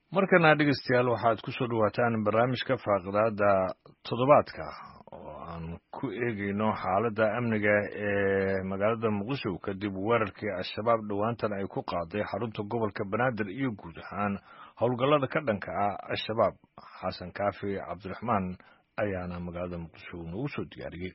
markana dhegeystayaal waxaad ku soo dhowaataan barnaamijka faaqidaada toddobaadka oo aan ku eegeyno xaaladda amniga ee magaalada muqdisho kadib weerarkii al-shabaab dhowaantan ay ku qaaday xarunta gobolka banaadir iyo guud ahaan howlgallada ka dhanka ah al-shabaab xasan kaafi cabdiraxmaan ayaana magaalada muqdisho noogu soo diyaariyey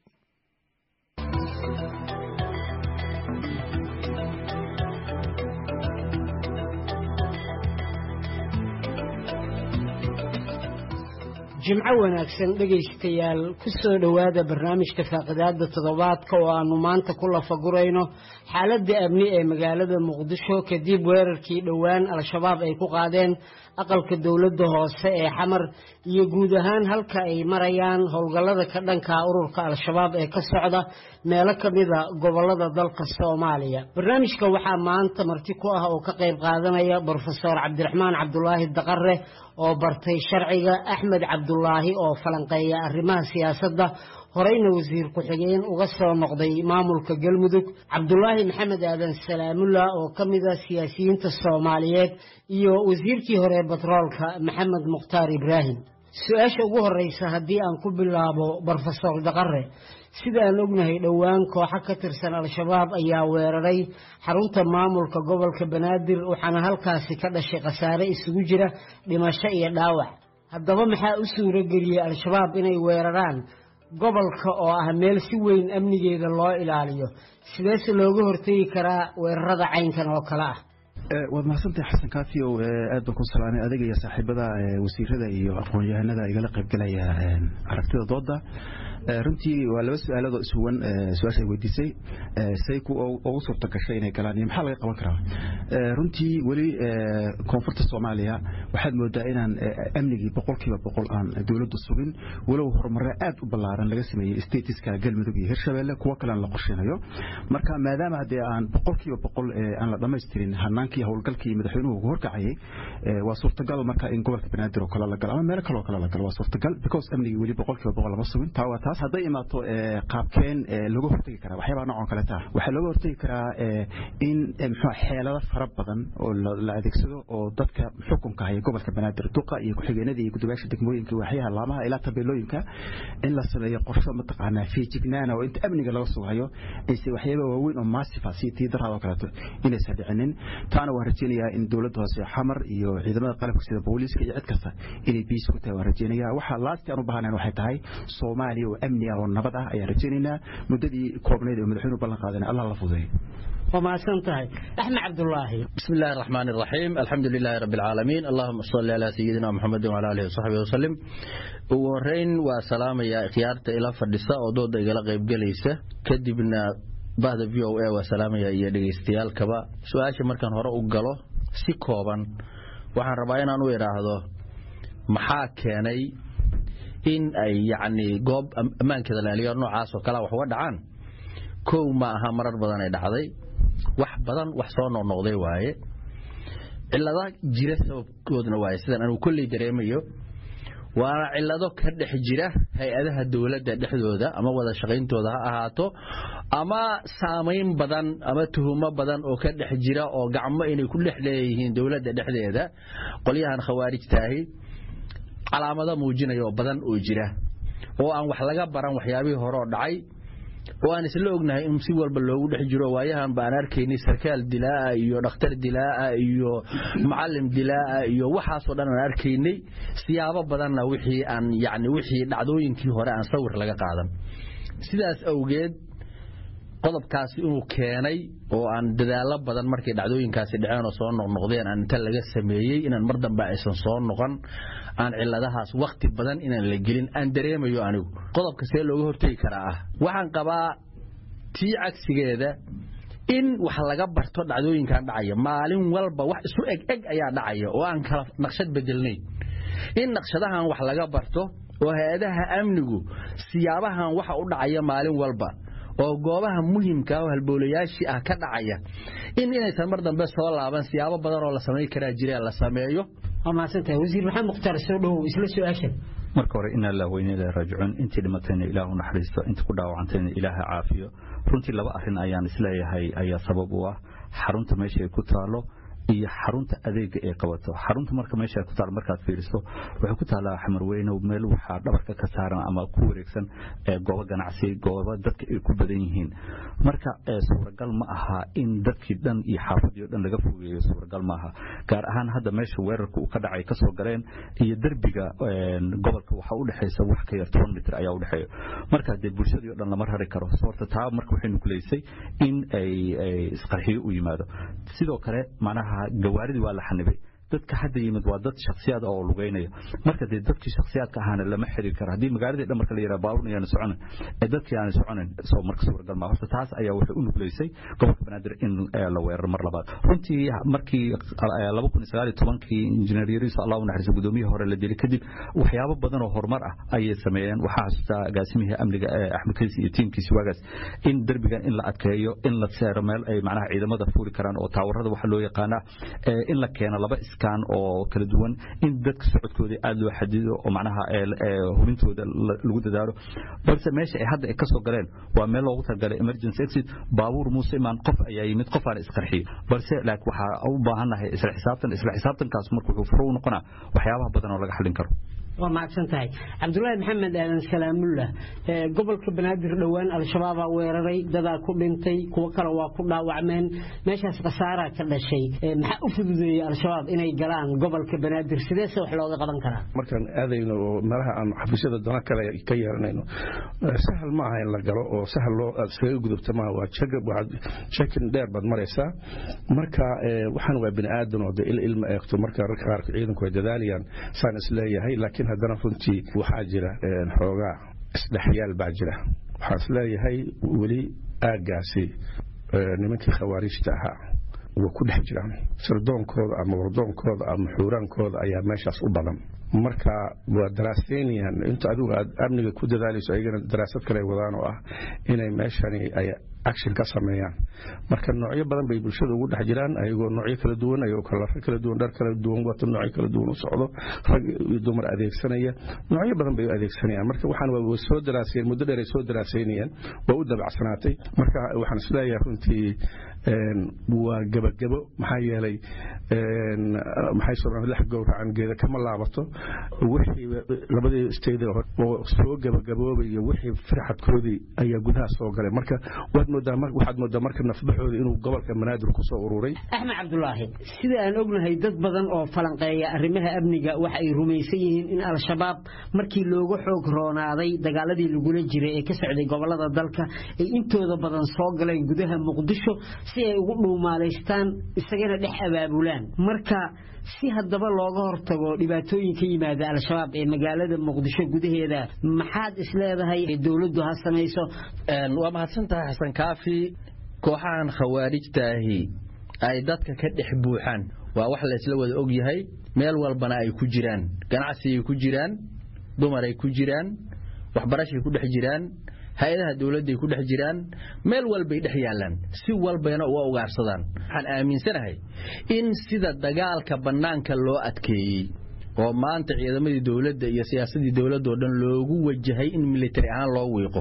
jimco wanaagsan dhegaystayaal ku soo dhowaada barnaamijka faaqidaada toddobaadka oo aanu maanta ku lafagurayno xaaladda amni ee magaalada muqdisho kadib weerarkii dhowaan al-shabaab ay ku qaadeen aqalka dowladda hoose ee xamar iyo guud ahaan halka ay marayaan howlgallada ka dhanka ururka al-shabaab ee ka socda meelo ka mida gobollada dalka soomaaliya barnaamijka waxaa maanta marti ku ah oo ka qayb qaadanaya brofesor cabdiraxmaan cabdulaahi daqare oo bartay sharciga axmed cabdulaahi oo falanqeeya arrimaha siyaasadda horeyna wasiir ku-xigeen uga soo noqday maamulka galmudug cabdulaahi maxamed aadan salaamullah oo ka mida siyaasiyiinta soomaaliyeed iyo wasiirkii hore batroolka maxamed mukhtaar ibraahim su-aasha ugu horeysa haddii aan ku bilaabo brofesor daqare sida aan ognahay dhowaan kooxo ka tirsan al-shabaab ayaa weeraray xarunta maamulka gobolka banaadir waxaana halkaasi ka dhashay khasaare isugu jira dhimasho iyo dhaawac haddaba maxaa u suuro geliyey al-shabaab inay weeraraan gobolka oo ah meel si weyn amnigeeda loo ilaaliyo sideese looga hortegi karaa weerarada caynkan oo kale ah waad mahadsantahay xasan kaafi ow aad baan ku salaamay adiga iyo saaxiibada wasiirada iyo aqoon-yahanada igala qaybgalaya aragtida dooda runtii waa laba su-aaladoo iswan su-aasha ay weydiisay say ugu suurta gashay inay galaan iyo maxaa laga qaban karaa runtii weli koonfurta soomaaliya waxaad moodaa inaan amnigii boqolkiiba boqol aan dowladdu sugin walow horumare aad u ballaaran laga sameeyey statiska galmudug iyo hirshabeelle kuwo kalean la qorsheynayo marka maadaama haddee aan boqolkiiba boqol aan la dhammaystirin hanaankii howlgalkii madaxweynuhu ugu horkacayay waa suurtagal marka in gobolka banaadir oo kale la galo ama meelo kale oo kale la galo waa suurtagal because amnigii weli boqolkiiba boqol lama sugin taa waa taas hadday imaato qaabkeen looga hortegi karaa waxyaabaa noocon kale taa waxaa looga hortegi karaa in muxuu xeelado fara badan oo la adeegsado oo dadka xukunka haya gobolka banaadir duqa iyo ku-xigeenada iyo gudogaasha degmooyinka waaxyaha laamaha ilaa tabeelooyinka in la sameeyo qorsho mataqaanaa feejignaana oo inta amniga laga sugayo ayse waxyaaba waaweyn oo maasifa si tii daraad oo kaleeto inaysan dhicinin taana waan rajeynayaa in dowladda hoose xamar iyo ciidamada qalabka sida booliiska iyo cid kasta inay biis ku tahay waan rajeynayaa waxaa laasti aan u baahnayn waxay tahay soomaaliya oo amni ah oo nabad ah ayaan rajeynaynaa muddadii koobnayd oo madaxweynuhu ballan qaadana allah la fudeeyo waa mahadsan tahay axmed cabdulaahi bismi illaahi araxmaan iraxiim alxamdu lilaahi rabbi alcaalamiin allahuma salli calaa sayidina muxamedin wala alihi wasaxbihi wasalim ugu horeyn waa salaamayaa ikhyaarta ila fadhisa oo dooda igala qaybgelaysa kadibna bahda v o a waa salaamaya iyo dhegaystayaalkaba su-aasha markaan hore u galo si kooban waxaan rabaa inaan u idhaahdo maxaa keenay in ay yacni goob ammaankeeda laaliyo noocaas oo kalea wax uga dhacaan kow ma aha marar badan ay dhacday wax badan wax soo noqnoqday waaye cillada jira sababkoodna waaye sidaan anugu kolley dareemayo waana cillado ka dhex jira hay-adaha dowladda dhexdooda ama wada shaqayntooda ha ahaato ama saamayn badan ama tuhumo badan oo ka dhex jira oo gacmo inay ku dhex leeyihiin dowladda dhexdeeda qolyahan khawaarijtaahi calaamado muujinaya oo badan oo jira oo aan wax laga baran waxyaabihii hore oo dhacay oo aan isla ognahay in si walba loogu dhex jiro waayahan ba aan arkaynay sarkaal dilaa'a iyo dhakhtar dilaa'a iyo macallim dilaa'a iyo waxaasoo dhan aan arkaynay siyaabo badanna wixii aan yacni wixii dhacdooyinkii hore aan sawir laga qaadan sidaas awgeed qodobkaasi inuu keenay oo aan dadaallo badan markay dhacdooyinkaasi dhaceen oo soo noqnoqdeen aan inta laga sameeyey inaan mar dambe aysan soo noqon aan cilladahaas wakhti badan inaan la gelin aan dareemayo anigu qodobka see looga hortegi karaa ah waxaan qabaa tii cagsigeeda in wax laga barto dhacdooyinkan dhacaya maalin walba wax isu eg eg ayaa dhacaya oo aan kala naqshad bedelnayn in naqshadahan wax laga barto oo hay-adaha amnigu siyaabahan waxa u dhacaya maalin walba oo goobaha muhimka oo halbowlayaashii ah ka dhacaya in inaysan mar dambe soo laaban siyaabo badan oo la samayn karaa jira la sameeyo waa mahadsantahay wasiir maxamed mukhtaar soo dhowow isla su-aashan marka hore inaa laa weynada raajicuun intii dhimatayna ilaah u naxariisto intii ku dhaawacantayna ilaaha caafiyo runtii laba arrin ayaan isleeyahay ayaa sabab u ah xarunta meesha ay ku taalo iyo xarunta adeega ay qabato xarunta marka meesha ku taal markaad fiiriso waxay ku taalaa xamarweyne meel waxaa dhabarka ka saaran ama ku wareegsan goobo ganacsi goobo dadka ay ku badan yihiin marka suuragal ma aha in dadkii dhan iyo xaafadii o dhan laga fogeeyo suuragal ma aha gaar ahaan hadda meesha weerarka uu ka dhacay kasoo galeen iyo derbiga gobolka waxaa udhexaysa wax ka yar toban mitir ayaa udhexeeya marka dee bulshadii o dhan lama rari karo horta taa marka waxay nukuleysay in ay isqarxiyo u yimaado sidoo kale macnaha gawaaridii waa la xanibay dadka hadda yimid waa dad shaksiyaad oo lugeynaya marka dee dadkii shaksiyaadka ahaana lama xiri karo haddii magaaladii dhan marka la yidhaha baabuurna yaana soconin ee dadkii aana soconin soo marka suuragal maa horta taas ayaa waxay u nugleysay gobolka banaadir in la weeraro mar labaad runtii markii laba kun iyo sagaal iyo tobankii injineer yariis allah u naxariiso gudoomiyihii hore la dilay kadib waxyaabo badan oo horumar ah ayay sameeyeen waxaa xasuustaa agaasimihii amniga axmed kaysi iyo tiimkiisi waagaas in derbigan in la adkeeyo in la seero meel ay macnaha ciidamada fuuli karaan oo taawarada waxa loo yaqaana in la keeno laba iskaan oo kala duwan in dadka socodkooda aada loo xadido oo macnaha hubintooda lagu dadaalo balse meesha ay hadda ay kasoo galeen waa meel loogu talagalay emergency exit baabuur muuse imaan qof ayaa yimid qofaana isqarxiyey balse laakiin waxaa u baahannahay isla xisaabtan isla xisaabtankaas marka wuxuu furo u noqonaa waxyaabaha badan oo laga xallin karo waa mahadsan tahay cabdulaahi maxamed aadan salaamullah gobolka banaadir dhowaan al-shabaabaa weeraray dadaa ku dhintay kuwo kale waa ku dhaawacmeen meeshaas khasaaraa ka dhashay maxaa u fududeeyey al-shabaab inay galaan gobolka banaadir sideese wax looga qaban karaa markaan aadayno oo meelaha aan xafiisyada dana kale ka yeeranayno sahal ma aha in la galo oo sahal loo iskaga gudubta maaha waa jekin dheer baad maraysaa marka waxaan waa bini aadan oo dee il ilma eegto marka rarka qaarka ciidanku way dadaalayaan saan isleeyahay laakiin haddana runtii waxaa jira xoogaa isdhexyaal baa jira waxaan isleeyahay weli aaggaasi nimankii khawaariijta ahaa way ku dhex jiraan sirdoonkooda ama wardoonkooda ama xuuraankooda ayaa meeshaas u badan marka waa daraaseynayaan inta adigu aad amniga ku dadaalayso ayagana daraasad kale wadaan oo ah inay meeshani ay action ka sameeyaan marka noocyo badan bay bulshada ugu dhex jiraan ayagoo noocyo kala duwan ayagoo kalaro kala duwan dhar kala duwan wato noocyo kala duwan u socdo rag iyo dumar adeegsanaya noocyo badan bay u adeegsanayaan marka waxaan waa soo daraaseen muddo dheer ay soo daraaseynayaan waa u dabacsanaatay marka waxaan isleeyahay runtii waa gebagebo maxaa yeelay maxay soo lax gowracan geeda kama laabato wixii labadii stayda oo soo gebagaboobaya wixii firxadkoodii ayaa gudaha soo galay marka waad moodaa waxaad moodaa marka nafbaxooda inuu gobolka banaadir ku soo ururay axmed cabdulaahi sida aan ognahay dad badan oo falanqeeya arrimaha amniga waxa ay rumaysan yihiin in al-shabaab markii looga xoog roonaaday dagaaladii lagula jiray ee ka socday gobolada dalka ay intooda badan soo galeen gudaha muqdisho si ay ugu dhuumaalaystaan isagana dhex abaabulaan marka si haddaba looga hortago dhibaatooyin ka yimaada al-shabaab ee magaalada muqdisho gudaheeda maxaad isleedahay dowladdu ha samayso waa mahadsan tahay xasan kaafi kooxahan khawaarijtaahi ay dadka ka dhex buuxaan waa wax laysla wada og yahay meel walbana ay ku jiraan ganacsigay ku jiraan dumaray ku jiraan waxbarashay ku dhex jiraan hay-adaha dowladday ku dhex jiraan meel walbay dhex yaallaan si walbayna uga ugaarsadaan waxaan aaminsanahay in sida dagaalka bannaanka loo adkeeyey oo maanta ciidamadii dowladda iyo siyaasadii dowladdaoo dhan loogu wajahay in militari ahaan loo wiiqo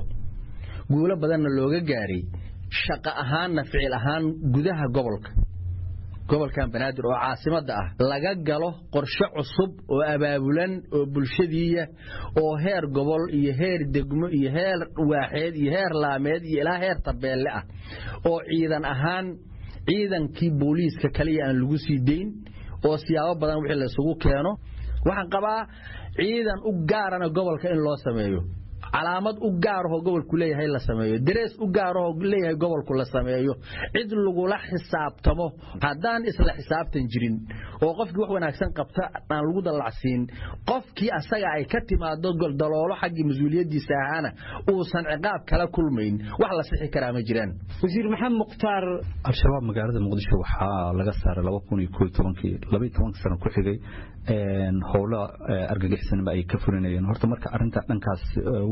guulo badanna looga gaaray shaqo ahaanna ficil ahaan gudaha gobolka gobolkan banaadir oo caasimadda ah laga galo qorshe cusub oo abaabulan oo bulshadiiya oo heer gobol iyo heer degmo iyo heer waaxeed iyo heer laameed iyo ilaa heer tabeelle ah oo ciidan ahaan ciidankii booliiska kaliya aan lagu sii dayn oo siyaabo badan wixii la isugu keeno waxaan qabaa ciidan u gaarana gobolka in loo sameeyo calaamad u gaarahoo gobolku leeyahay la sameeyo darees u gaarahoo leeyahay gobolku la sameeyo cid lagula xisaabtamo haddaan isla xisaabtan jirin oo qofkii wax wanaagsan qabta aan lagu dallacsiin qofkii asaga ay ka timaado daloolo xaggii mas-uuliyaddiisa ahaana uusan ciqaab kala kulmayn wax la sixi karaa ma jiraan wasiir maxamed mukhtaar al-shabaab magaalada muqdisho waxaa laga saaray laba kun iyo koo tobankii laba iyo tobanka sano ku xigay howlo argagixisnimo ay ka fulinayeen horta marka arrinta dhankaas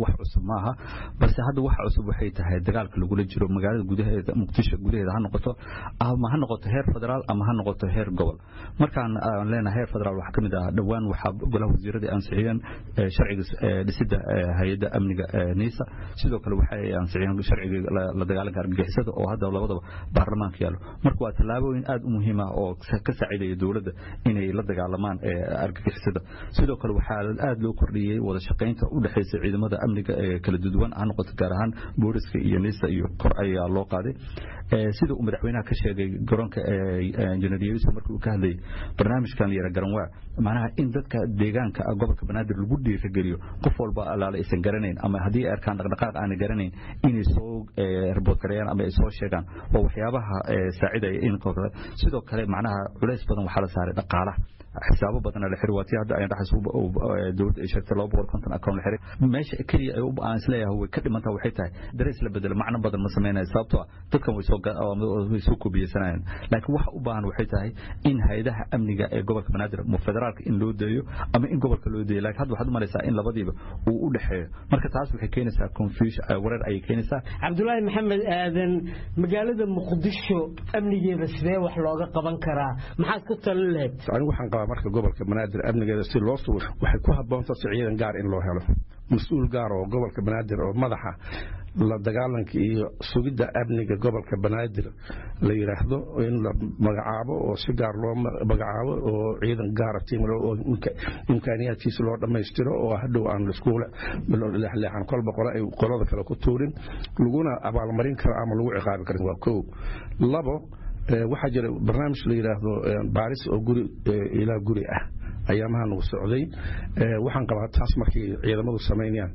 wax cusub maaha balse hadda wax cusub waxay tahay dagaalka lagula jiro magaalada gudaheeda muqdisho gudaheeda ha noqoto ama ha noqoto heer federaal ama ha noqoto heer gobol markaan aan leenahay heer federaal waxaa kamid ah dhowaan waxaa golaha wasiirada ansixiyeen sharciga dhisida hay-adda amniga niisa sidoo kale waxay ansixiyeen sharciga la dagaalanka argagixisada oo hadda labadaba baarlamaanka yaallo marka waa tallaabooyin aad u muhiim ah oo ka saacidaya dowladda inay la dagaalamaan argagixisada sidoo kale waxaa aad loo kordhiyey wada shaqaynta u dhexaysa ciidamada amniga ee kala duwan ha noqoto gaar ahaan booliska iyo niisa iyo kor ayaa loo qaaday sida uu madaxweynaha ka sheegay garoonka injineer yeeso markii uu ka hadlayay barnaamijkan la yara garanwaa macnaha in dadka deegaanka gobolka banaadir lagu dhiirageliyo qof walba alaale aysan garanayn ama haddii ay arkaan dhaqdhaqaaq aanay garanayn inay soo ribood gareeyaan ama ay soo sheegaan waa waxyaabaha saacidaya in sidoo kale macnaha culays badan waxaa la saaray dhaqaalaha xisaabo badan la xiray waatii hadda ay dhaxas dowladda ay sheegtay laba boqol konton account la xiray meesha keliya ay aan isleeyahay way ka dhimantaa waxay tahay darees la bedelo macno badan ma samaynayo sababtoo ah dadkan way soo way soo koobiyeysanayaan laakiin waxa u baahan waxay tahay in hayadaha amniga ee gobolka banaadir mu federaalka in loo deeyo ama in gobolka loo deeyo laakiin hadda waxaad u malaysaa in labadiiba uu u dhexeeyo marka taas waxay keenaysaa confusion wareer ayay keenaysaa cabdulaahi maxamed aadan magaalada muqdisho amnigeeda sidee wax looga qaban karaa maxaad ku talin lahayd anigu waxaan qabaa marka gobolka banaadir amnigeeda si loo sugo waxay ku habboonta si ciidan gaar in loo helo mas-uul gaar oo gobolka banaadir oo madaxa la dagaalanka iyo sugidda amniga gobolka banaadir la yidhaahdo in la magacaabo oo si gaar loo magacaabo oo ciidan gaara tiim oo imkaaniyaadkiisa loo dhammaystiro oo hadhow aan laiskuula leexleexan kolba qole ay qolada kale ku tuurin laguna abaalmarin karo ama lagu ciqaabi karin waa kow labo waxaa jira barnaamij la yidhaahdo baaris oo guri ilaa guri ah ayaamaha nagu socday waxaan qabaa taas markay ciidamadu samaynayaan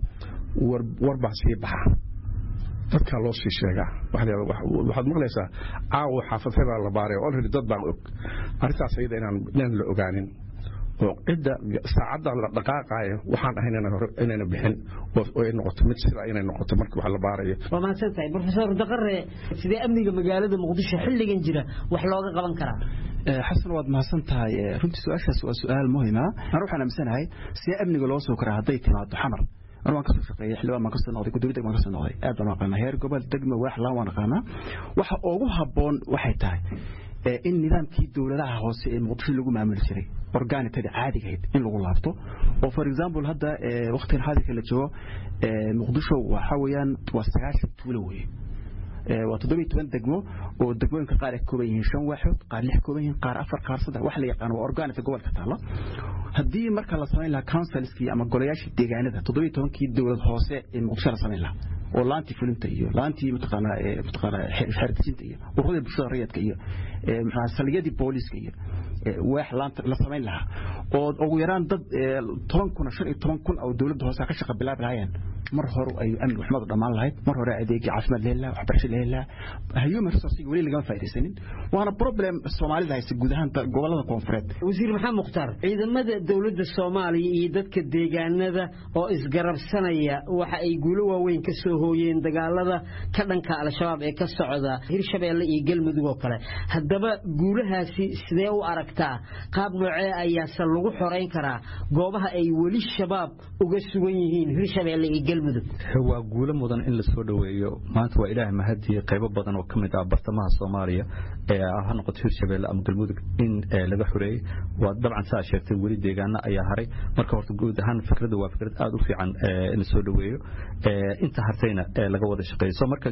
warbaa sii baxa dadkaa loo sii sheegaa waxaad maqlaysaa caawa xaafadhe baa la baaray olredy dad baan og arrintaas ayada inaan la ogaanin oo cidda saacadda la dhaqaaqaayo waxaan ahayn inayna bixin oo ay noqoto mid sida inay noqoto marka wax la baarayo waa mahadsan tahay profesor daqare sidee amniga magaalada muqdisho xilligan jira wax looga qaban karaa xasan waad mahadsan tahay runtii su-aashaas waa su-aal muhima an waxaan aaminsanahay sidee amniga loo soo karaa hadday timaado xamar an waan kasoo shaqeeyey xildhibaan baan kasoo noqday gudoomiye degmaan kasoo noqday aad baan aqaanaa heer gobol degma waax laan waan aqaanaa waxa ugu habboon waxay tahay in nidaamkii dowladaha hoose ee muqdisho lagu maamuli jiray organitada caadigahayd in lagu laabto oo for example hadda waqtigan xaadirka la joogo muqdisho waxa weeyaan waa sagaashan tuulo weeye waa toddobiyo toban degmo oo degmooyinka qaar ay ka kooban yihiin shan waaxood qaar lix kooban yihiin qaar afar qaar saddex wax la yaqaan waa organita gobolka taalla haddii marka la samayn lahaa councilskii ama golayaashii deegaanada toddobiyo tobankii dowlad hoose ee muqdisho la samayn lahaa oo laantii fulinta iyo laantii mataqaanaa mataqaanaa xeerdejinta iyo ururada bulshada rayidka iyo maxaa saliyadii booliiska iyo waax laanta la samayn lahaa oo ugu yaraan dad toban kun shan iyo toban kun oo dowladda hoose ka shaqa bilaabi lahaayeen mar hore ay amni waxmadu dhammaan lahayd mar hore adeegii caafimaad la heli lahaa waxbarasho la heli lahaa human resourcega weli lagama faa'idaysanin waana problem soomaalida haysta guud ahaan gobolada koonfureed wasiir maxamed mukhtaar ciidamada dowladda soomaaliya iyo dadka deegaanada oo isgarabsanaya waxa ay guulo waaweyn ka soo hooyeen dagaalada ka dhanka al-shabaab ee ka socda hirshabeelle iyo galmudug oo kale haddaba guulahaasi sidee u aragtaa qaab noocee ayaase lagu xorayn karaa goobaha ay weli shabaab uga sugan yihiin hirshabeelle iyo galmudug waa guulo mudan in la soo dhoweeyo maanta waa ilaahay mahadiye qaybo badan oo ka mid ah bartamaha soomaaliya ee ha noqoto hirshabeelle ama galmudug in laga xoreeyey waa dabcan saa sheegtay weli deegaana ayaa haray marka horta guud ahaan fikradda waa fikrad aad u fiican in la soo dhoweeyo inta hartayna laga wada shaqeeyo so marka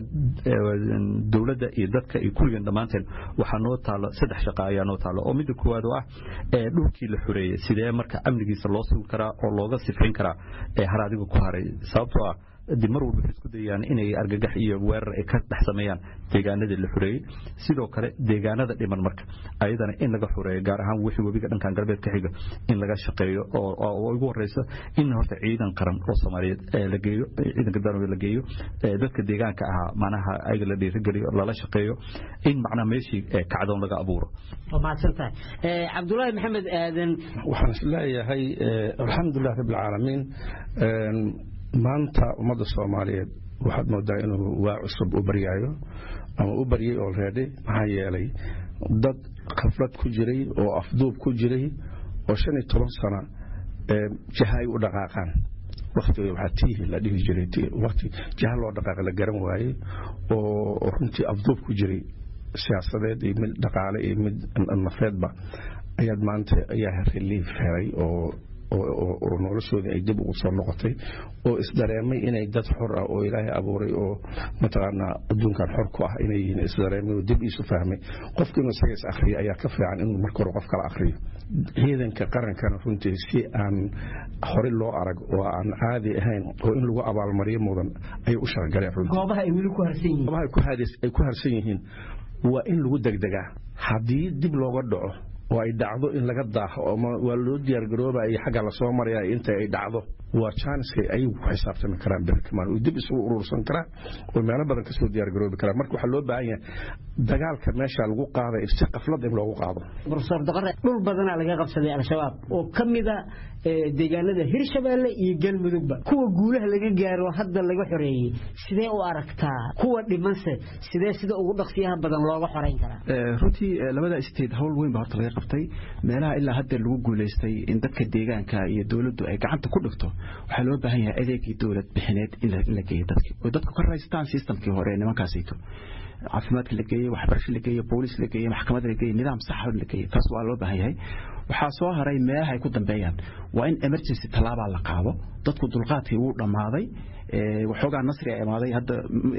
dowladda iyo dadka iyo kulligeen dhammaanteen waxaa noo taalo saddex shaqa ayaa noo taalo oo midda koowaad oo ah dhulkii la xoreeyey sidee marka amnigiisa loo sugi karaa oo looga sifayn karaa har adiga ku haray sababtoo ah dib mar walba waxay isku dayayaan inay argagax iyo weerar ay ka dhex sameeyaan deegaanadii la xoreeyey sidoo kale deegaanada dhiman marka ayadana in laga xoreeyo gaar ahaan wixii webiga dhankan galbeed ka xiga in laga shaqeeyo oo ugu horeyso in horta ciidan qaran oo soomaaliyeed la geeyo ciidanka danoobe la geeyo dadka deegaanka ahaa macnaha ayaga la dhiirigeliyo lala shaqeeyo in macnaha meeshii kacdoon laga abuuro waa mahadsantahay cabdulaahi maxamed aadan waxaan isleeyahay alxamdulilah rabbilcaalamiin maanta ummadda soomaaliyeed waxaad moodaa inuu waa cusub u baryaayo ama u baryay olready maxaa yeelay dad khaflad ku jiray oo afduub ku jiray oo shan iyo toban sano jaha ay u dhaqaaqaan waktiga waxaa tiihi la dhihi jiray wakti jaha loo dhaqaaq la garan waayey oo runtii afduub ku jiray siyaasadeed iyo mid dhaqaale iyo mid nafeedba ayaad maanta ayaa relief helay oo oo noloshoodii ay dib ugu soo noqotay oo isdareemay inay dad xor ah oo ilaahay abuuray oo mataqaanaa adduunkan xor ku ah inay yihiin isdareemay oo dib iisu fahmay qofka inuu isaga is akhriyo ayaa ka fiican inuu marka hore qof kala akhriyo ciidanka qarankana runtii si aan hore loo arag oo aan caadi ahayn oo in lagu abaalmariyo mudan ayay u shaqagaleen runtii goobaha ay weli ku harsan yihiin goobaha ay ku harsan yihiin waa in lagu degdegaa haddii dib looga dhaco oo ay dhacdo in laga daaho ama waa loo diyaargaroobaya xagga lasoo maraya inta ay dhacdo waa jaaniska ayagu ku xisaabtami karaan berkamaan oo dib isugu urursan karaan oo meelo badan kasoo diyaargaroobi karaan marka waxaa loo baahan yahay dagaalka meesha lagu qaaday si qaflad in loogu qaado profesor daqare dhul badanaa laga qabsaday al-shabaab oo ka mida deegaanada hirshabeelle iyo galmudugba kuwa guulaha laga gaaro hadda laga xoreeyey sidee u aragtaa kuwa dhimanse sidee sida ugu dhaqsiyaha badan looga xoreyn karaa runtii labada state howl weyn baa horta laga qabtay meelaha ilaa hadda lagu guulaystay in dadka deegaanka iyo dowladdu ay gacanta ku dhigto waxaa loo baahan yahay adeegii dowlad bixineed in la geeyo dadki oo dadku ka raystaan systemkii hore ee nimankaasayto caafimaadka la geeyey waxbarasho la geeyey boolis la geeyey maxkamad la geeyey nidaam saxa la geeyey taas waa loo baahan yahay waxaa soo haray meelaha ay ku dambeeyaan waa in emergency tallaabaa la qaado dadku dulqaadkii wuu dhammaaday waxoogaa nasri a imaaday hadda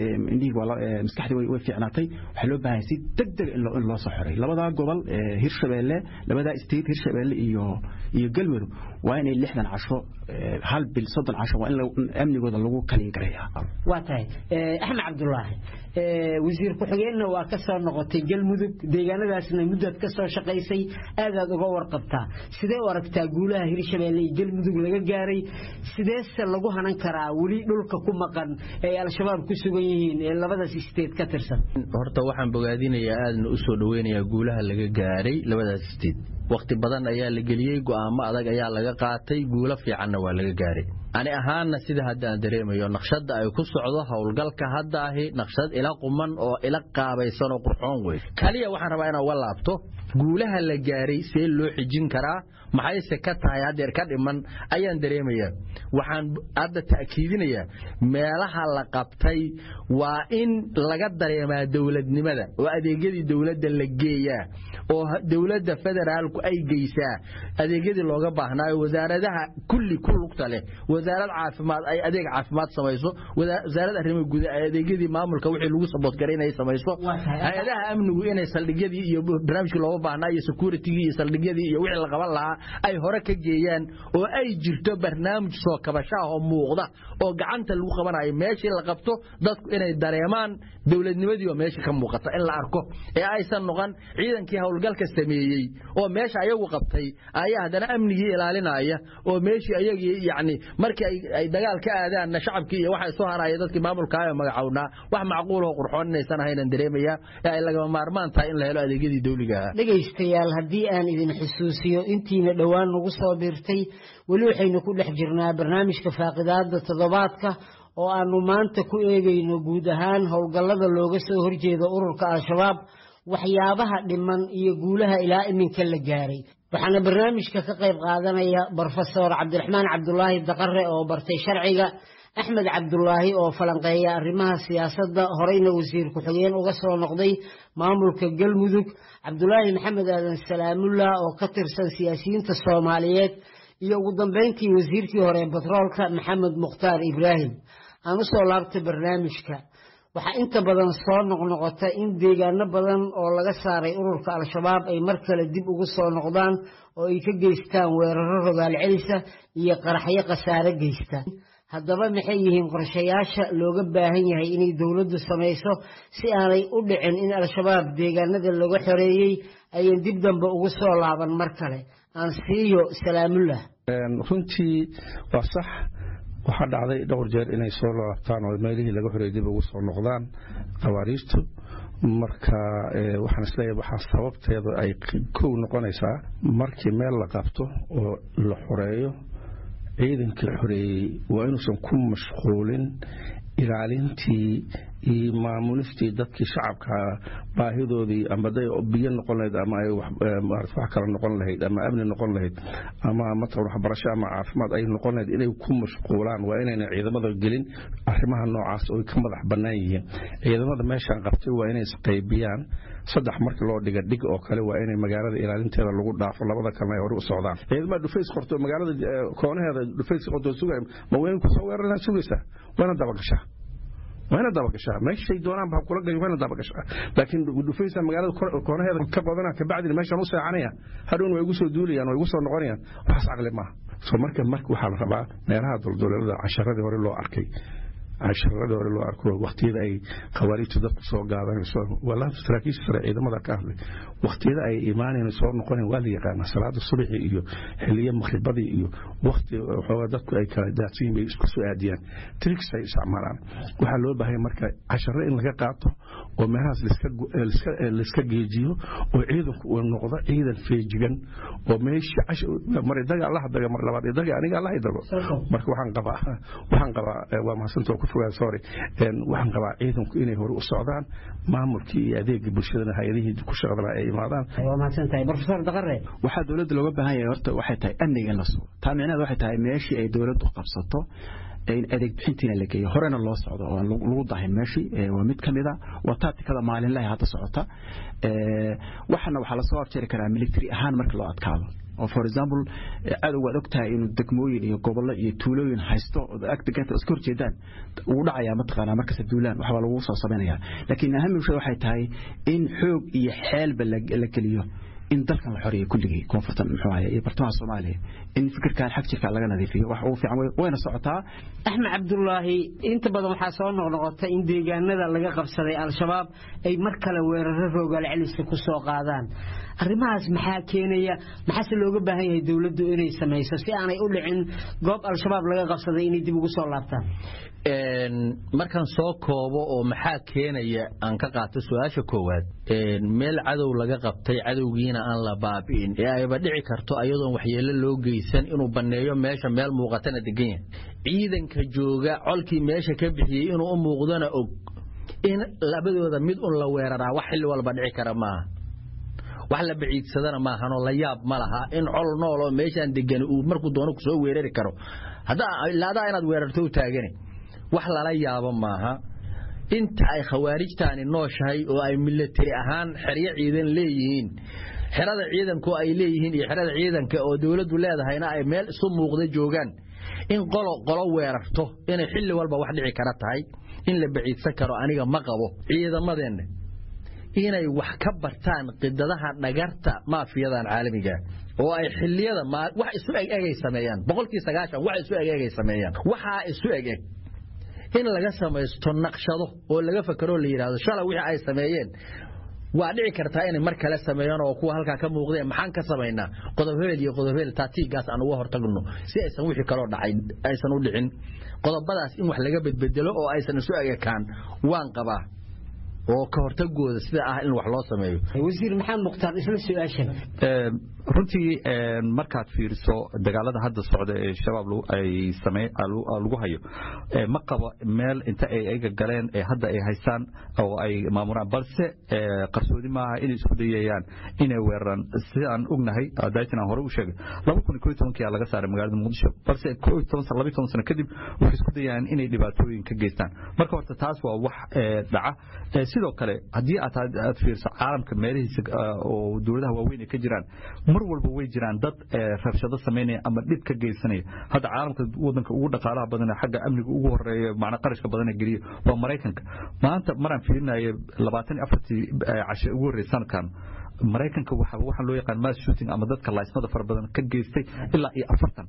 maskaxdii way fiicnaatay waxaa loo baahan yahay si deg deg in loo soo xoray labadaa gobol hirshabeelle labadaa state hirshabeelle iyo iyo galmudug waa inay lixdan casho hal bil soddon casho waa in amnigooda lagu kaliin gareeyaa waa tahay axmed cabdulaahi wasiir ku-xigeenna waa ka soo noqotay galmudug deegaanadaasna muddaad ka soo shaqaysay aadaad uga warqabtaa sidee u aragtaa guulaha hirshabeelle iyo galmudug laga gaaray sideese lagu hanan karaa weli dhulka ku maqan ee al-shabaab ku sugan yihiin ee labadaas state ka tirsan horta waxaan bogaadinayaa aadna u soo dhoweynayaa guulaha laga gaaray labadaas state wakhti badan ayaa la geliyey go'aamo adag ayaa laga qaatay guulo fiicanna waa laga gaaray ani ahaanna sida hadda aan dareemayo naqshadda ay ku socdo howlgalka hadda ahi naqshad ila quman oo ila qaabaysan oo qurxoon wey kaliya waxaan rabaa inaan uga laabto guulaha la gaaray see loo xijin karaa maxayse ka tahay haddeer ka dhiman ayaan dareemayaa waxaan hadda ta'kiidinayaa meelaha la qabtay waa in laga dareemaa dowladnimada oo adeegyadii dowladda la geeyaa oo dowladda federaalku ay geysaa adeegyadii looga baahnaayo wasaaradaha kulli ku lugta leh wasaarad caafimaad ay adeeg caafimaad samayso wasaarad arrimaha guud ay adeegyadii maamulka wixii lagu saboodgaray inay samayso hay-adaha amnigu inay saldhigyadii iyo barnaamijkii looga baahnaa iyo securitigii iyo saldhigyadii iyo wixii la qaban lahaa ay hore ka geeyaan oo ay jirto barnaamij soo kabashaah oo muuqda oo gacanta lagu qabanayo meeshii la qabto dadku inay dareemaan dowladnimadii oo meesha ka muuqata in la arko ee aysan noqon ciidankii howlgalka sameeyey oo meesha ayagu qabtay ayaa haddana amnigii ilaalinaya oo meeshii ayagii yacni markii ay dagaal ka aadaanna shacabkii iyo waxa soo haraya dadkii maamulkaayo magacownaa wax macquuloo qurxoon inaysan ahaynan dareemayaa ee ay lagama maarmaan tahay in la helo adeegyadii dawliga ahaa dhegaystayaal haddii aan idin xusuusiyo intiina dhowaan nagu soo biirtay weli waxaynu ku dhex jirnaa barnaamijka faaqidaada toddobaadka oo aanu maanta ku eegayno guud ahaan howlgallada looga soo horjeeda ururka al-shabaab waxyaabaha dhiman iyo guulaha ilaa iminka la gaaray waxaana barnaamijka ka qayb qaadanaya brofesor cabdiraxmaan cabdulaahi daqare oo bartay sharciga axmed cabdulaahi oo falanqeeya arrimaha siyaasadda horeyna wasiir ku-xigeen uga soo noqday maamulka galmudug cabdulaahi maxamed aadan salaamullah oo ka tirsan siyaasiyiinta soomaaliyeed iyo ugu dambeyntii wasiirkii hore batroolka maxamed mukhtaar ibraahim aan usoo laabtay barnaamijka waxaa inta badan soo noqnoqota in deegaano badan oo laga saaray ururka al-shabaab ay mar kale dib ugu soo noqdaan oo ay ka geystaan weeraro rogaal celisa iyo qaraxyo khasaare geysta haddaba maxay yihiin qorshayaasha looga baahan yahay inay dowladdu samayso si aanay u dhicin in al-shabaab deegaanada laga xoreeyey ayan dib dambe ugu soo laaban mar kale aan siiyo salaamullah runtii waa sax waxaa dhacday dhowr jeer inay soo laabtaan oo meelihii laga xoreeyey dib ugu soo noqdaan khawaariijtu marka waxaan isleeyahay waxaa sababteeda ay kow noqonaysaa markii meel la qabto oo la xoreeyo ciidankii xoreeyey waa inuusan ku mashquulin ilaalintii iyo maamulistii dadkii shacabka baahidoodii ama day biyo noqon lahayd ama ay wax kale noqon lahayd ama amni noqon lahayd ama matalan waxbarasho ama caafimaad ay noqon lahayd inay ku mashquulaan waa inayna ciidamada gelin arrimaha noocaas oo ka madax bannaan yihiin ciidamada meeshaan qabtay waa inay isqaybiyaan saddex markii loo dhiga dhig oo kale waa inay magaalada ilaalinteeda lagu dhaafo labada kalena ay hore u socdaan ciidamada dhufays qorto magaalada koonaheeda dhufays qorto sugay ma weyn ku soo weeraraan sugaysaa waana dabagashaa waana dabagashaa meeshay doonaan ba kula gayo waana dabagashaa laakiin dhufaysa magaalada koonaheeda ka qodana kabacdina meeshaan u seexanaya hadhown way igu soo duulayaan way igu soo noqonayaan waxaas caqli maaha so marka marka waxaa la rabaa meelaha dulduleelada casharadii hore loo arkay casharadii hore loo arko waqtiyada ay khawaarijtu dadku soo gaadanayso walaa saraakiisha sare ciidamada ka hadlay waqtiyada ay imaanayna soo noqonayn waa la yaqaanaa salaada subaxi iyo xiliyo maqribadii iyo waqti waxoogaa dadku ay kala daadsan yihin bay isku soo aadiyaan tricks ay isticmaalaan waxaa loo baahanya marka casharo in laga qaato oo meelahaas laiska geejiyo oo ciidanku uu noqdo ciidan feejigan oo meeshii mar idaga allaha daga mar labaad idaga aniga allaha idago marka waxaan qabaa waxaan qabaa waa mahadsantaha ku fogaa sorry waxaan qabaa ciidanku inay hore u socdaan maamulkii iyo adeegii bulshadana hay-adihii ku shaqdana ay imaadaan waa mahadsantahay profesor daqare waxaa dowladda looga baahan yahay horta waxay tahay amniga in la sugo taa micnaheed waxay tahay meeshii ay dowladdu qabsato in adeeg bixintiina la geeyo horena loo socdo oo lagu dahin meeshii waa mid ka mid a waa taatikada maalinlahi hadda socota waxana waxaa lasoo afjari karaa military ahaan marka loo adkaado oo for example cadow waad ogtahay inuu degmooyin iyo gobollo iyo tuulooyin haysto agdeganta iska horjeedaan wuu dhacayaa mataqaanaa markasta duulaan waxbaa lagu soo samaynayaa laakiin ahamimsha waxay tahay in xoog iyo xeelba la geliyo in dalkan la xoreeyo kulligii koonfurtan muxuu ahaye iyo bartamaha soomaaliya in fikirkan xag jirka laga nadiifiyo wax ugu fiican wayna socotaa axmed cabdulaahi inta badan waxaa soo noqnoqota in deegaanada laga qabsaday al-shabaab ay mar kale weeraro roogaal celisa ku soo qaadaan arrimahaas maxaa keenaya maxaase looga baahan yahay dowladdu inay samayso si aanay u dhicin goob al-shabaab laga qabsaday inay dib ugu soo laabtaan markaan soo koobo oo maxaa keenaya aan ka qaato su-aasha koowaad meel cadow laga qabtay cadowgiina aan la baabi'in ee ayba dhici karto ayadoon waxyeelo loo geysan inuu banneeyo meesha meel muuqatana degan yahay ciidanka jooga colkii meesha ka bixiyey inuu u muuqdana og in labadooda mid un la weeraraa wax xilli walba dhici kara maaha wax la baciidsadana maahanoo la yaab ma laha in col nool oo meeshaan degani uu markuu doono ku soo weerari karo ilaadaa inaad weerarto u taagani wax lala yaabo maaha inta ay khawaarijtaani nooshahay oo ay milatari ahaan xeryo ciidan leeyihiin xerada ciidanku ay leeyihiin iyo xerada ciidanka oo dowladdu leedahayna ay meel isu muuqda joogaan in qolo qolo weerarto inay xilli walba wax dhici kara tahay in la baciidsan karo aniga ma qabo ciidamadeenna inay wax ka bartaan qidadaha dhagarta maafiyadan caalamiga oo ay xilliyada wax isu egegay sameeyaan boqolkii sagaashan wax isu egegay sameeyaan waxaa isu egeg in laga samaysto naqshado oo laga fakaroo la yidhahdo shala wixii ay sameeyeen waa dhici kartaa inay mar kale sameeyaan oo kuwa halkaa ka muuqdeen maxaan ka samaynaa qodobhebel iyo qodobhebel taatiigaas aan uga hortagno si aysan wixii kaloo dhacay aysan u dhicin qodobadaas in wax laga bedbedelo oo aysan isu egekaan waan qabaa oo ka hortagooda sida ah in wax loo sameeyo wasiir maxamed mukhtaar isla su-aashan runtii markaad fiiriso dagaalada hadda socda ee shabaab ay lagu hayo ma qabo meel inta ay ayaga galeen ee hadda ay haystaan oo ay maamuraan balse qarsoodi maaha inay isku dayayaan inay weeraraan sidaan ognahay daatin aan hore u sheegay laba kun iyo tobankii laga saaray magaalada muqdisho balse laba toban sano kadib waxay isku dayayaan inay dhibaatooyin ka geystaan marka horta taas waa wax dhaca sidoo kale haddii aad fiirso caalamka meelihiisa oo dowladaha waaweyn ay ka jiraan mar walba way jiraan dad rabshado samaynaya ama dhib ka geysanaya hadda caalamka wadanka ugu dhaqaalaha badan xagga amniga ugu horeeya macna qarashka badan geliya waa maraykanka maanta maraan fiirinayo labaatan iyo afartii cashe ugu horreysay sanadkan maraykanka waxaa loo yaqaan mass shooting ama dadka laaysmada fara badan ka geystay ilaa iyo afartan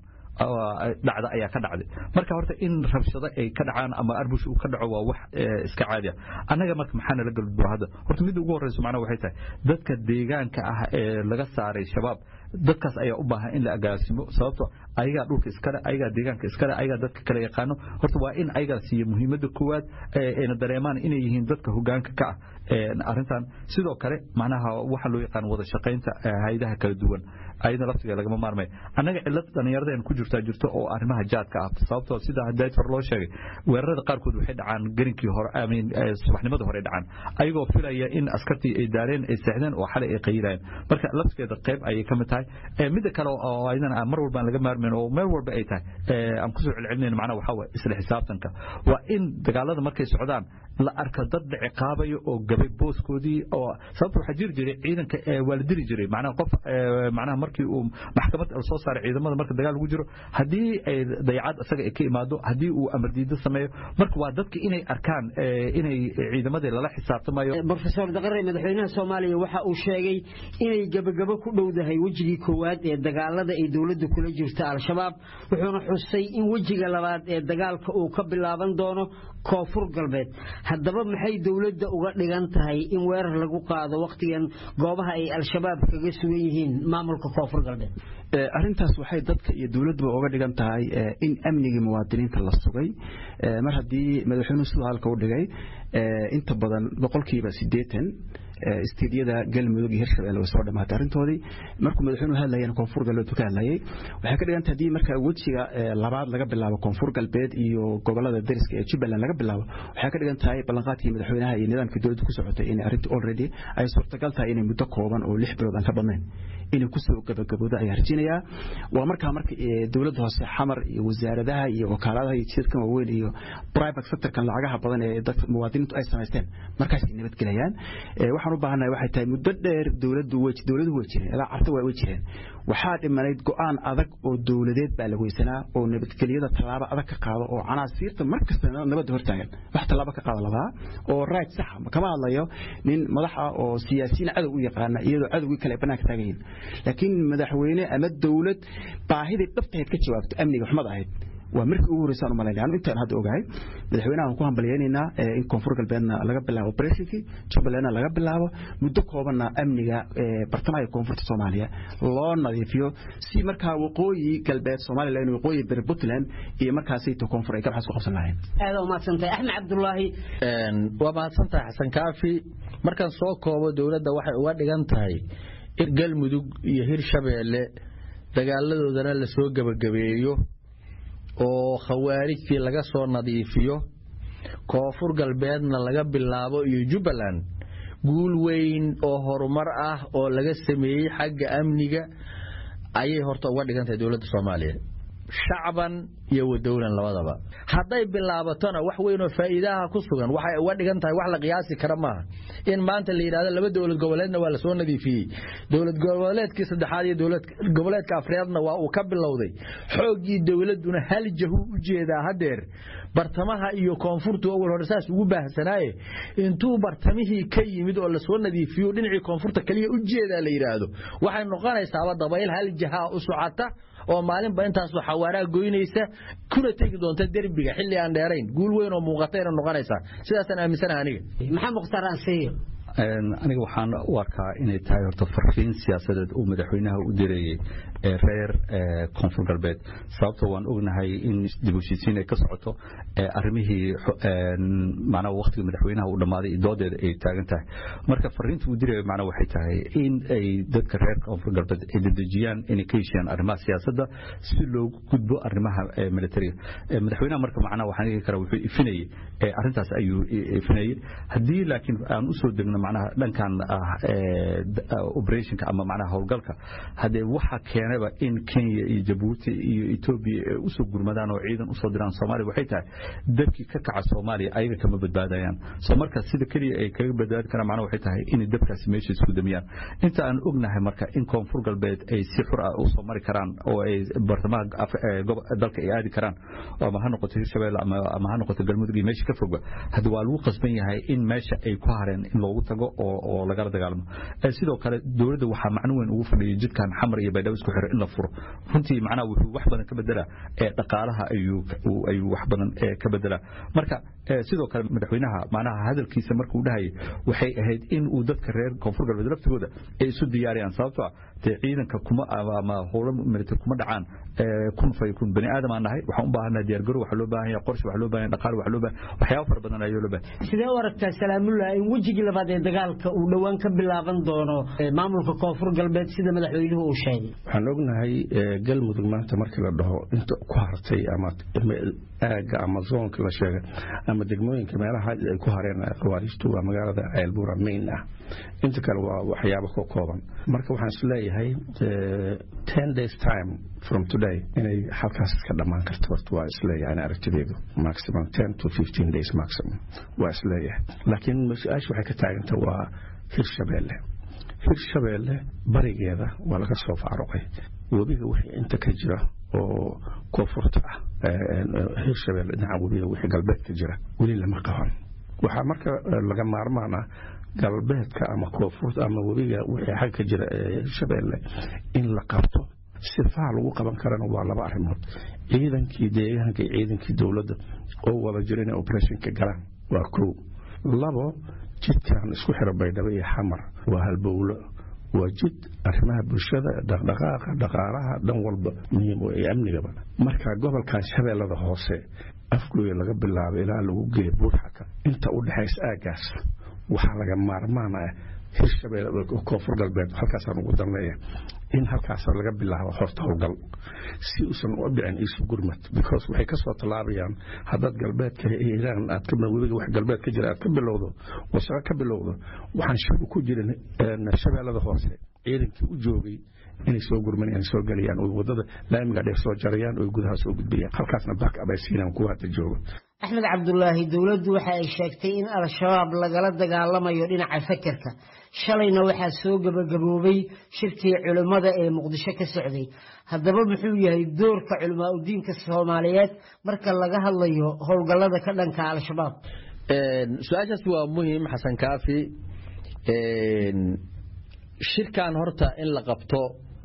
dhacda ayaa ka dhacday marka horta in rabshado ay ka dhacaan ama arbush uu ka dhaco waa wax iska caadi ah annaga marka maxaa nala galudbo hadda horta midda ugu horreyso macnaha waxay tahay dadka deegaanka ah ee laga saaray shabaab dadkaas ayaa u baahan in la agaasimo sababto ayagaa dhulka iskale ayagaa deegaanka iskale ayagaa dadka kale yaqaano horta waa in ayagaa siiya muhiimadda koowaad ayna dareemaan inay yihiin dadka hogaanka ka ah arrintan sidoo kale macnaha waxa loo yaqaan wada shaqaynta hayadaha kala duwan ayada laftiga lagama maarmay annaga cilad dhallinyarada ku jirtaa jirto oo arrimaha jaadka ah sababtoo sida hadayd hore loo sheegay weerarada qaarkood waxay dhacaan garinkii hore subaxnimadii hore dhacaan ayagoo filaya in askartii ay daareen ay seexdeen oo xalay ay qayilayeen marka laftigeeda qayb ayay ka mid tahay midda kale oo ayadana mar walbaan laga maarmayn oo meel walba ay tahay aan kusoo celcelinayn macnaha waxaa waye isla xisaabtanka waa in dagaalada markay socdaan la arka dad dhiciqaabayo oo gabay booskoodii oo sababta waxaa jiri jiray ciidanka waa la dili jiray macnaha qof macnaha markii uu maxkamad soo saaray ciidamada marka dagaal lagu jiro haddii ay dayacad isaga ay ka imaado haddii uu amar diido sameeyo marka waa dadka inay arkaan inay ciidamadii lala xisaabtamayo brofesor daqare madaxweynaha soomaaliya waxa uu sheegay inay gabagabo ku dhowdahay wejigii koowaad ee dagaalada ay dowladda kula jirta al-shabaab wuxuuna xusay in wejiga labaad ee dagaalka uu ka bilaaban doono koonfur galbeed haddaba maxay dowladda uga dhigan tahay in weerar lagu qaado wakhtigan goobaha ay al-shabaab kaga sugan yihiin maamulka koonfur galbeed arrintaas waxay dadka iyo dowladduba uga dhigan tahay in amnigii muwaadiniinta la sugay mar haddii madaxweynuhu siduu halka u dhigay inta badan boqolkiiba siddeetan istiidyada galmudug iyo hirshabelle way soo dhamaatay arrintoodii markuu madaxweynuhu hadlayana koonfur galbeed ka hadlayay waxay ka dhigan tahay haddii marka wejiga labaad laga bilaabo koonfur galbeed iyo gobolada dariska ee jubbaland laga bilaabo waxay ka dhigan tahay ballanqaadkii madaxweynaha iyo nidaamkii dowladda ku socotay in arrintii already ay suurtagal tahay inay muddo kooban oo lix bilood aan ka badnayn inay kusoo gabagaboodo ayaa rajinayaa waa markaa marka dowladda hoose xamar iyo wasaaradaha iyo wakaaladaha iyo jidadkan waaweyn iyo private sectorkan lacagaha badan ee dadka muwaadiniintu ay samaysteen markaasay nabadgelayaan waxaan u baahannahay waxay tahay muddo dheer dowladdu way dowladuhu way jireen ilaa carta waa way jireen waxaa dhimanayd go'aan adag oo dowladeed baa la weysanaa oo nabadgelyada tallaabo adag ka qaado oo canaasiirta mar kasta nabadda hortaagan wax tallaabo ka qaada ladaa oo right saxa kama hadlayo nin madax ah oo siyaasiyiin cadow u yaqaana iyadoo cadowgii kale ay bannaanka taagan yihiin laakiin madaxweyne ama dowlad baahidii dhabtahayd ka jawaabto amniga xumad ahayd waa markii ugu horreysaan u malaynaya anu intaan hadda ogahay madaxweynaha waan ku hambalyaynaynaa in koonfur galbeedna laga bilaabo operationkii jubbalandna laga bilaabo muddo koobanna amniga bartamaha iyo koonfurta soomaaliya loo nadiifiyo si markaa waqooyi galbeed somaliland waqooyi beri puntland iyo markaasayto koonfur ay gabxaas ku qabsan lahayn aada umahadsantahay axmed cabdulaahi waa mahadsantahay xasan kaafi markaan soo koobo dowladda waxay uga dhigan tahay in galmudug iyo hirshabeelle dagaaladoodana lasoo gebagabeeyo oo khawaarijtii laga soo nadiifiyo koonfur galbeedna laga bilaabo iyo jubbaland guul weyn oo horumar ah oo laga sameeyey xagga amniga ayay horta uga dhigan tahay dowladda soomaaliya shacban iyo wadowlan labadaba hadday bilaabatona wax weynoo faa'iidaha ku sugan waxay uga dhigan tahay wax la qiyaasi kara maaha in maanta la yidhahdo laba dowlad goboleedna waa lasoo nadiifiyey dowlad goboleedkii saddexaad iyo dowlad goboleedka afreedna waa uu ka bilowday xooggii dowladduna hal jahu u jeedaa haddeer bartamaha iyo koonfurtu awal hore saas ugu baahsanaaye intuu bartamihii ka yimid oo lasoo nadiifiyo dhinacii koonfurta kaliya u jeedaa la yidhaahdo waxay noqonaysaaba dabayl hal jahaa u socota oo maalinba intaasoo xawaaraa goynaysa kuna tegi doonta derbiga xilli aan dheerayn guul weyn oo muuqatayna noqonaysaa sidaasaan aaminsanaha aniga maxaa mukhtaar ansiyo aniga waxaan u arkaa inay tahay horta farriin siyaasadeed uu madaxweynaha u direeyey reer koonfur galbeed sababtoo waan ognahay in dib u heshiisiin ay ka socoto arrimihii macnaha waqtiga madaxweynaha uu dhammaaday iyo doodeeda ay taagan tahay marka farriinta uu dirayo macnaha waxay tahay in ay dadka reer koonfur galbeed ay dedejiyaan inay ka heshiiyaan arrimaha siyaasadda si loogu gudbo arrimaha militariga madaxweynaha marka macnaha waxaan dhihi karaa wuxuu ifinayey arrintaas ayuu ifinayey haddii laakiin aan usoo degno macnaha dhankan operationka ama macnaha howlgalka haddee waxa keenaba in Kenya iyo Djibouti iyo Ethiopia ay usoo gurmadaan oo ciidan usoo diraan Soomaaliya waxay tahay dabkii ka kaca Soomaaliya ayaga kama badbaadayaan soo marka sida kaliya ay kaga badbaadi karaan macnaha waxay tahay in dabkaasi meesha isku damiyaan inta aan ognahay marka in koonfur galbeed ay si xur ah usoo mari karaan oo ay bartamaha dalka ay aadi karaan ama ha noqoto Hirshabelle ama ha noqoto Galmudug iyo meesha ka fogba hadda waa lagu qasban yahay in meesha ay ku hareen in loogu hortago oo lagala dagaalamo sidoo kale dowladda waxaa macno weyn ugu fadhiyay jidkan xamar iyo baydhabo isku xiro in la furo runtii macnaha wuxuu wax badan ka bedelaa dhaqaalaha ayuu wax badan ka bedelaa marka sidoo kale madaxweynaha macnaha hadalkiisa markuu dhahayay waxay ahayd in uu dadka reer koonfur galbeed laftigooda ay isu diyaariyaan sababtoo ah dee ciidanka kuma ama howlo military kuma dhacaan kun fay kun bani aadam aan nahay waxaan u baahannahay diyaargarow waxaa loo baahan yahay qorshe waxaa loo baahan yahay dhaqaale waxaa loo baahan waxyaabo fara badan ayaa loo baahan sidee u aragtaa salaamullah in wejigii labaad ee dagaalka uu dhowaan ka bilaaban doono maamulka koonfur galbeed sida madaxweynuhu uu sheegay waxaan ognahay galmudug maanta markii la dhaho inta ku hartay ama aagga ama zoonka la sheegay ama degmooyinka meelaha ay ku hareen khawaariijtu waa magaalada ceelbuura main ah inta kale waa waxyaabo ka kooban marka waxaan is leeyahay ten days time from today inay halkaas ka dhammaan karto horta waa isleeyahay aragtideedu maximum ten to fifteen days maximum waa isleeyahay laakiin su-aasha waxay ka taaganta waa hirshabeelle hirshabeelle barigeeda waa laga soo faaruqay webiga wixii inta ka jira oo koonfurta ah hirshabeelle dhinaca webiga wixii galbeedka jira weli lama qaban waxaa marka laga maarmaan ah galbeedka ama koonfurta ama webiga wixii xag ka jira hirshabeelle in la qabto sifaha lagu qaban karana waa laba arrimood ciidankii deegaanka iyo ciidankii dowladda oo wada jira inay operationka galaan waa kow labo jidkan isku xira baydhabo iyo xamar waa halbowlo waa jid arrimaha bulshada dhaqdhaqaaqa dhaqaalaha dhan walba muhiim iyo amnigaba marka gobolkan shabeellada hoose afgooya laga bilaabo ilaa lagu geeya buurxaka inta u dhexaysa aaggaas waxaa laga maarmaan ah hirshabelle koonfur galbeed halkaasaan ugu danleeya in halkaas laga bilaabo horta howlgal si uusan u dhicin isu gurmad because waxay ka soo tallaabayaan haddaad galbeedka iiraan aad ka webiga wax galbeed ka jira aad ka bilowdo wasaqo ka bilowdo waxaan shaki ku jirin shabeellada hoose ciidankii u joogay inay soo gurmanayaan soo gelayaan oo wadada laamiga dheer soo jarayaan oo gudaha soo gudbayaan halkaasna back up ay siinaan kuwa hadda jooga axmed cabdulaahi dowladdu waxa ay sheegtay in al-shabaab lagala dagaalamayo dhinaca fakerka shalayna waxaa soo gebagaboobay shirkii culimmada ee muqdisho ka socday haddaba muxuu yahay doorka culimaa udiinka soomaaliyeed marka laga hadlayo howlgallada ka dhanka al-shabaab su-aashaas waa muhiim xasan kaafi shirkan horta in la qabto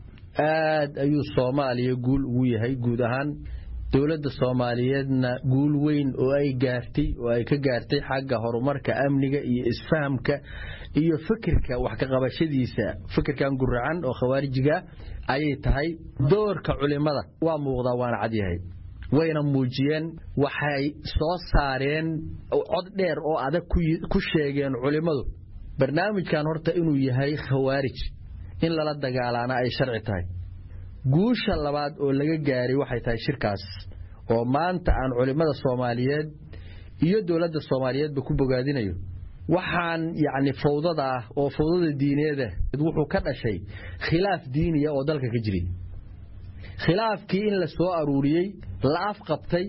aad ayuu soomaaliya guul ugu yahay guud ahaan dowladda soomaaliyeedna guul weyn oo ay gaartay oo ay ka gaartay xagga horumarka amniga iyo isfahamka iyo fikirka wax ka qabashadiisa fikirkan guracan oo khawaarijiga ayay tahay doorka culimada waa muuqdaa waana cadyahay wayna muujiyeen waxay soo saareen cod dheer oo adag ku sheegeen culimmadu barnaamijkan horta inuu yahay khawaarij in lala dagaalaana ay sharci tahay guusha labaad oo laga gaaray waxay tahay shirkaas oo maanta aan culimmada soomaaliyeed iyo dowladda soomaaliyeedba ku bogaadinayo waxaan yacni fawdada ah oo fawdada diineeda wuxuu ka dhashay khilaaf diiniya oo dalka ka jiray khilaafkii in la soo aruuriyey la afqabtay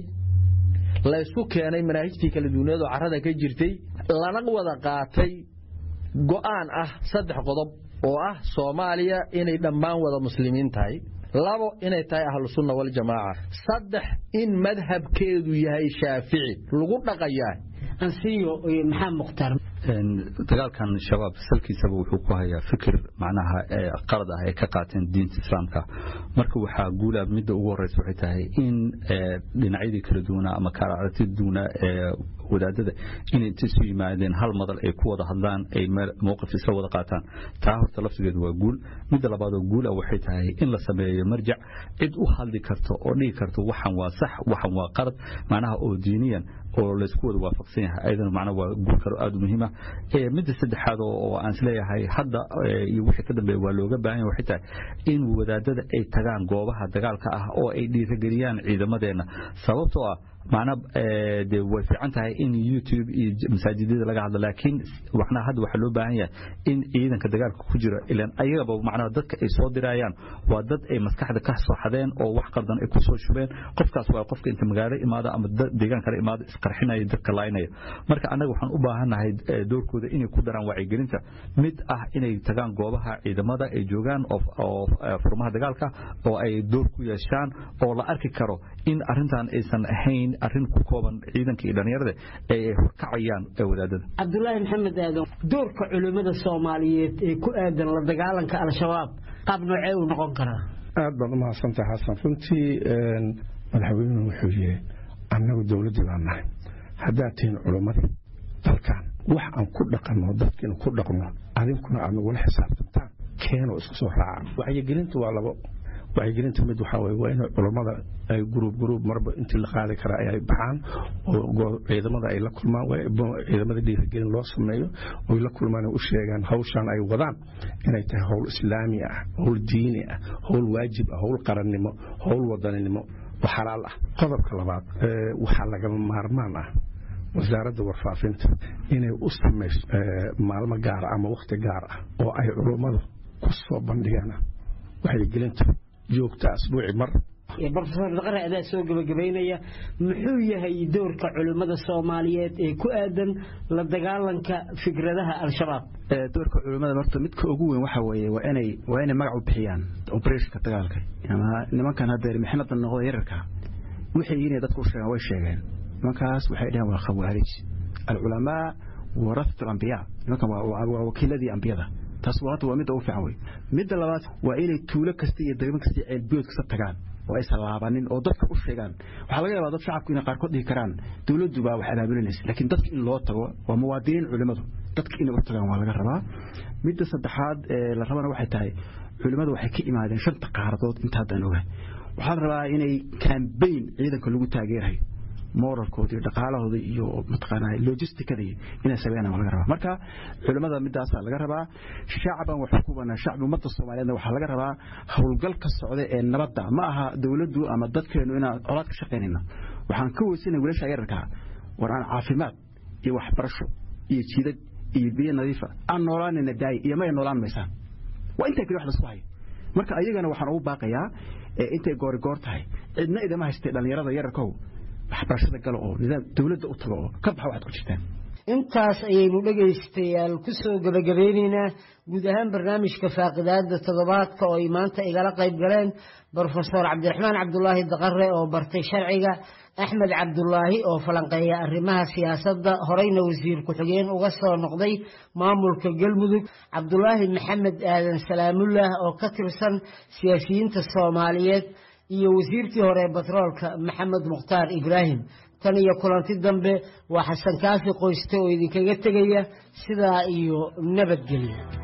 la ysku keenay manaahijtii kala duwaneed oo carrada ka jirtay lana wada qaatay go'aan ah saddex qodob oo ah soomaaliya inay dhammaan wada muslimiin tahay labo inay tahay ahlusunna waljamaaca saddex in madhabkeedu yahay shaafici lagu dhaqayaa ansiyo maxaa mukhtaar dagaalkan shabaab salkiisaba wuxuu ku hayaa fikir macnaha qalad ah ay ka qaateen diinta islaamka marka waxaa guula midda ugu horeysa waxay tahay in dhinacyadii kala duwanaa ama kala aragtida duwanaa ee wadaadada inay inta isu yimaadeen hal madal ay ku wada hadlaan ay mowqif isla wada qaataan taa horta laftigeedu waa guul midda labaad oo guul ah waxay tahay in la sameeyo marjac cid u hadli karto oo dhigi karto waxan waa sax waxan waa qalad macnaha oo diiniyan oo laysku wada waafaqsan yahay ayadana macnaha waa guul kale aada u muhiim ah midda saddexaad oo aan isleeyahay hadda iyo wixii ka dambeeya waa looga baahan yahay waxay tahay in wadaadada ay tagaan goobaha dagaalka ah oo ay dhiirageliyaan ciidamadeenna sababtoo ah macna de way fiican tahay in youtube iyo masaajidada laga hadlo laakiin waxna hadda waxaa loo baahan yahay in ciidanka dagaalka ku jira ilan ayagaba macnaha dadka ay soo dirayaan waa dad ay maskaxda ka soo xadeen oo wax qaldan ay ku soo shubeen qofkaas waa qofka inta magaalo imaado ama deegaan kale imaado isqarxinaya dadka laynaya marka annaga waxaan u baahannahay doorkooda inay ku daraan wacyigelinta mid ah inay tagaan goobaha ciidamada ay joogaan oo furmaha dagaalka oo ay door ku yeeshaan oo la arki karo in arrintan aysan ahayn arrin ku kooban ciidanka iyo dhallinyarada ay horkacayaan wadaadada cabdulaahi maxamed aadan doorka culimmada soomaaliyeed ee ku aadan la dagaalanka al-shabaab qaab noocee uu noqon karaa aad baad umahadsantaha xasan runtii madaxweynuhu wuxuu yidhi annagu dowladdii baan nahay haddaad tihiin culimmadii dalkan wax aan ku dhaqanno dadkiinu ku dhaqno adinkuna aad nagula xisaabtantaan keenoo isku soo raaca wacyigelintu waa labo wacyigelinta mid waxaa weye waa in culammada ay guruub guruub marba intii la qaadi karaa ay baxaan oo ciidamada ay la kulmaan ciidamada dhiirigelin loo sameeyo oy la kulmaan u sheegaan hawshan ay wadaan inay tahay howl islaami ah howl diini ah howl waajib ah howl qarannimo howl wadaninimo oo xalaal ah qodobka labaad waxaa lagama maarmaan ah wasaaradda warfaafinta inay u samayso maalmo gaara ama wakhti gaar ah oo ay culummadu ku soo bandhigaan wacyigelinta joogta asbuuci mar brofesor daqare adaa soo gebagabaynaya muxuu yahay doorka culimmada soomaaliyeed ee ku aadan la dagaalanka fikradaha al-shabaab doorka culimmada horta midka ugu weyn waxa weeye waa inay waa inay magac u bixiyaan operationka dagaalka ama nimankan haddeer mixnada noqda yararka waxay yihiin dadku u sheegaan way sheegeen nimankaas waxay dhaheen waa khawaarij alculamaa warasat alambiyaa nimankan waa wakiiladii ambiyada taas horta waa midda ugu fiican wey midda labaad waa inay tuulo kasta iyo degmo kasta iyo ceelbiyood kasta tagaan oo aysan laabanin oo dadka u sheegaan waxaa laga yaabaa dad shacabku inay qaarkood dhihi karaan dowladdu baa wax abaabulinaysa laakiin dadka in loo tago waa muwaadiniin culimmadu dadka inay u tagaan waa laga rabaa midda saddexaad ee la rabana waxay tahay culimmadu waxay ka imaadeen shanta qaaradood inta haddaan ogahay waxaa la rabaa inay kambayn ciidanka lagu taageerayo moralkooda iyo dhaqaalahooda iyo mataqaanaa logisticada inay sameeyaan laga rabaa marka culimada midaasa laga rabaa shacban wax ku banaa shacbi ummadda Soomaaliyeed waxa laga rabaa howlgalka socda ee nabadda ma aha dawladdu ama dadkeenu inaan colaad ka shaqeynayno waxaan ka weysanay wiilasha yararka war aan caafimaad iyo waxbarasho iyo jiidad iyo biyo nadiifa aan noolaanina daay iyo ma noolaan maysaan waa inta kale wax la isku hayo marka ayagana waxaan ugu baaqayaa intay goor goor tahay cidna idama haystay dhalinyarada yararkow waxbarashada galo oo nidaam dawladda u tago oo ka baxa waxaad ku jirtaan intaas ayaynu dhegaystayaal ku soo gebagabeynaynaa guud ahaan barnaamijka faaqidaada toddobaadka oo ay maanta igala qayb galeen brofesor cabdiraxmaan cabdulaahi daqare oo bartay sharciga axmed cabdulaahi oo falanqeeya arrimaha siyaasadda horeyna wasiir ku-xigeen uga soo noqday maamulka galmudug cabdulaahi maxamed aadan salaamullah oo ka tirsan siyaasiyiinta soomaaliyeed iyo wasiirkii hore batroolka maxamed mukhtaar ibraahim tan iyo kulanti dambe waa xasan kaafi qoyste oo idinkaga tegaya sidaa iyo nabadgelya